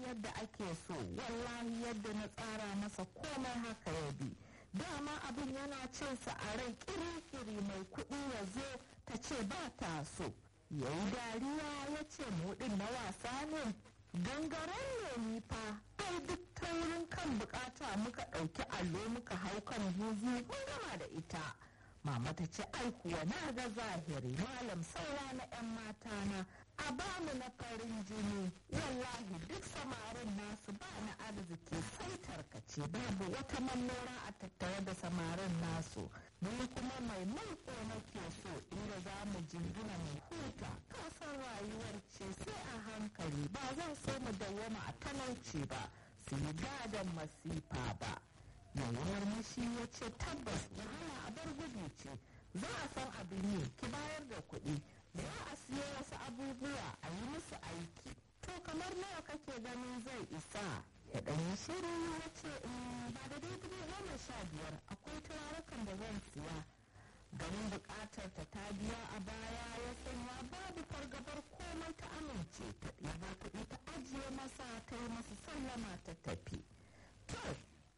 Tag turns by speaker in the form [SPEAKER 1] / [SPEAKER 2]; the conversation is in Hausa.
[SPEAKER 1] yadda ake so wallahi yadda na tsara masa komai haka ya bi dama abin yana cin sa a rai kiri-kiri mai kuɗi ya zo ta ce ba ta so ya yi dariya ya ce muɗin na wasa ne gangaren ne ni fa ai duk taurin kan bukata muka ɗauki allo muka hau kan buzu mun gama da ita mama ta ce ai kuwa na ga zahiri malam saura na 'yan mata na a bamu na farin jini wallahi duk samarin nasu ba na arziki sai tarkace babu wata mallora a tattare da samarin nasu ni kuma mai mulko nake so inda za mu jingina mai huta kasan rayuwar ce sai a hankali ba zan so mu dawwama a talauci ba su yi gadon masifa ba yawar mashi ya ce tabbas wahala a bar gudu ce za a san abin yi ki bayar da kuɗi za a siyo wasu abubuwa a yi musu aiki to kamar nawa kake ganin zai isa ya ɗanyi shiru ya ce ba da dai dubu goma sha biyar akwai turarukan da zan siya ganin buƙatar ta ta biya a baya ya sanya babu fargabar komai ta amince